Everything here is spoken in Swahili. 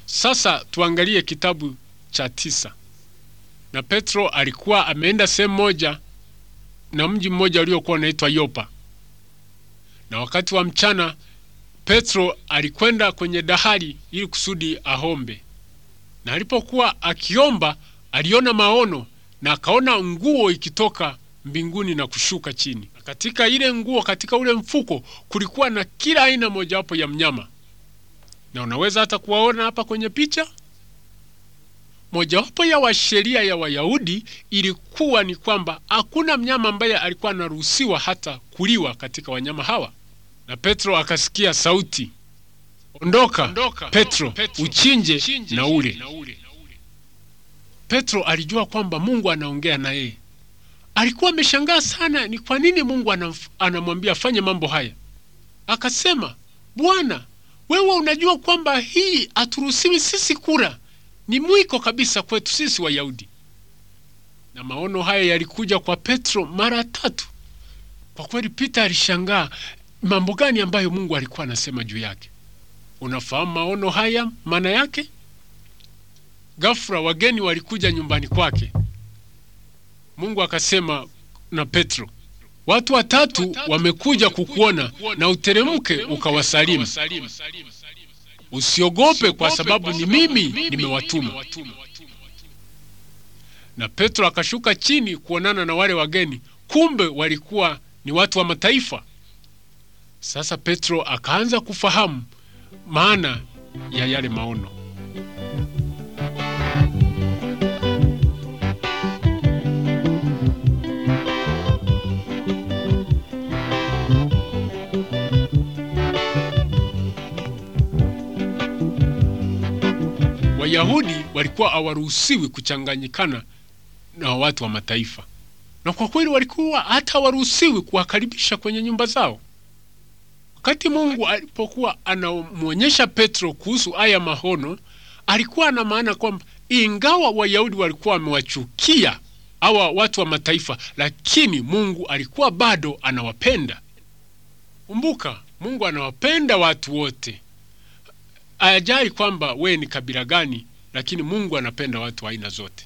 Sasa tuangalie kitabu cha tisa. Na Petro alikuwa ameenda sehemu moja na mji mmoja uliokuwa unaitwa Yopa, na wakati wa mchana Petro alikwenda kwenye dahari ili kusudi ahombe, na alipokuwa akiomba aliona maono na akaona nguo ikitoka mbinguni na kushuka chini. Na katika ile nguo, katika ule mfuko kulikuwa na kila aina mojawapo ya mnyama, na unaweza hata kuwaona hapa kwenye picha. Mojawapo ya washeria ya Wayahudi ilikuwa ni kwamba hakuna mnyama ambaye alikuwa anaruhusiwa hata kuliwa katika wanyama hawa. Na Petro akasikia sauti, ondoka, ondoka Petro, Petro, uchinje, uchinje na ule. Petro alijua kwamba Mungu anaongea na yeye. Alikuwa ameshangaa sana, ni kwa nini Mungu anamwambia afanye mambo haya. Akasema, Bwana, wewe unajua kwamba hii haturuhusiwi sisi kula, ni mwiko kabisa kwetu sisi Wayahudi. Na maono haya yalikuja kwa Petro mara tatu. Kwa kweli, Peter alishangaa mambo gani ambayo Mungu alikuwa anasema juu yake. Unafahamu maono haya maana yake? Ghafla wageni walikuja nyumbani kwake. Mungu akasema na Petro, watu watatu wamekuja kukuona, na uteremke ukawasalimu. Usiogope, kwa sababu ni mimi nimewatuma. Na Petro akashuka chini kuonana na wale wageni, kumbe walikuwa ni watu wa mataifa. Sasa Petro akaanza kufahamu maana ya yale maono. Wayahudi walikuwa hawaruhusiwi kuchanganyikana na watu wa mataifa, na kwa kweli walikuwa hata hawaruhusiwi kuwakaribisha kwenye nyumba zao. Wakati Mungu alipokuwa anamwonyesha Petro kuhusu haya maono, alikuwa na maana kwamba ingawa Wayahudi walikuwa wamewachukia hawa watu wa mataifa, lakini Mungu alikuwa bado anawapenda. Kumbuka, Mungu anawapenda watu wote, ajali kwamba we ni kabila gani, lakini Mungu anapenda watu wa aina zote.